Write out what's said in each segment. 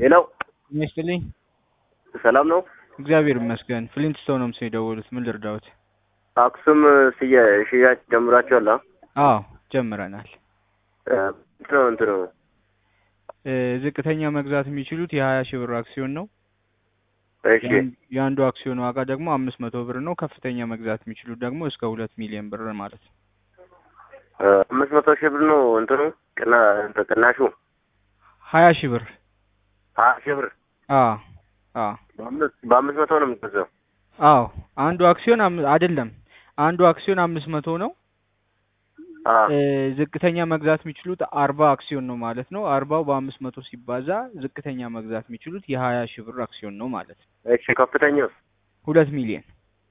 ሌላው ይመስልኝ ሰላም ነው። እግዚአብሔር ይመስገን። ፍሊንትስቶን ነው ምስል የደወሉት። ምን ልርዳዎት? አክሱም ስየ ሽያጭ ጀምራችኋል? አዎ ጀምረናል። እንትኑ እንትኑ እ ዝቅተኛ መግዛት የሚችሉት የሀያ ሺህ ብር አክሲዮን ነው። እሺ የአንድ- የአንዱ አክሲዮን ዋጋ ደግሞ አምስት መቶ ብር ነው። ከፍተኛ መግዛት የሚችሉት ደግሞ እስከ ሁለት ሚሊዮን ብር ማለት ነው። አምስት መቶ ሺህ ብር ነው እንትኑ ቅና እንትን ቅናሹ ሀያ ሺህ ብር ሀያ ሺህ ብር አዎ አዎ በአምስት በአምስት መቶ ነው የምትገዛው። አዎ አንዱ አክሲዮን አም- አይደለም አንዱ አክሲዮን አምስት መቶ ነው። አ እ ዝቅተኛ መግዛት የሚችሉት አርባ አክሲዮን ነው ማለት ነው። አርባው በአምስት መቶ ሲባዛ ዝቅተኛ መግዛት የሚችሉት የሀያ ሺህ ብር አክሲዮን ነው ማለት ነው። እሺ ከፍተኛው ሁለት ሚሊዮን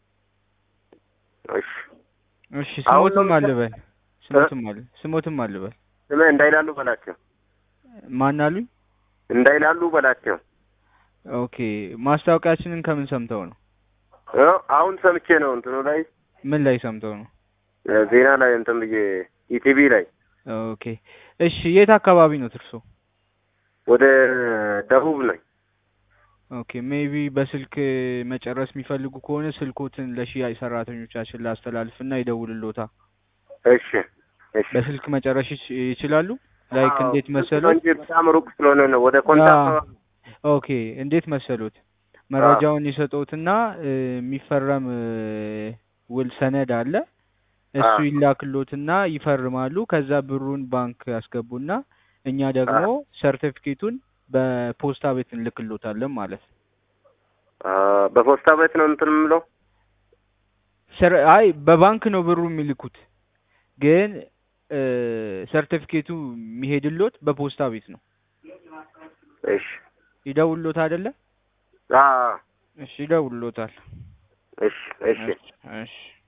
እሺ እሺ አሁን ነው ስሞትም የምትሰ- አልበል ስሞትም አለ ስሞትም አልበል ስሜ እንዳይላሉ በላቸው ማን አሉኝ? እንዳይላሉ በላቸው። ኦኬ ማስታወቂያችንን ከምን ሰምተው ነው? እ አሁን ሰምቼ ነው እንትኑ ላይ ምን ላይ ሰምተው ነው? እ ዜና ላይ እንትን ብዬ ኢቲቪ ላይ ኦኬ እሺ የት አካባቢ ነው ትርሶ? ወደ ደቡብ ነኝ። ኦኬ ሜቢ በስልክ መጨረስ የሚፈልጉ ከሆነ ስልኮትን ለሽያጭ ሰራተኞቻችን ላስተላልፍና ይደውልሎታ። እሺ እሺ በስልክ መጨረስ ይች- ይችላሉ? ላይክ አዎ፣ እንዴት ስልክ መሰሉት? ነው እንጂ በጣም ሩቅ ስለሆነ ነው ወደ ኮንታ አዎ። ኦኬ እንዴት መሰሉት? መረጃውን ይሰጡትና እ፣ የሚፈረም እ፣ ውል ሰነድ አለ። እሱ አዎ። ይላክሎትና ይፈርማሉ። ከዛ ብሩን ባንክ ያስገቡና እኛ ደግሞ ሰርቲፊኬቱን በፖስታ ቤት እንልክሎታለን ማለት ነው። አ በፖስታ ቤት ነው እንትን የምለው ሰር አይ በባንክ ነው ብሩ የሚልኩት፣ ግን እ፣ ሰርቲፊኬቱ የሚሄድሎት በፖስታ ቤት ነው። እሺ ይደውልሎት አይደለ? አ እሺ ይደውልሎታል። እሺ እሺ እሺ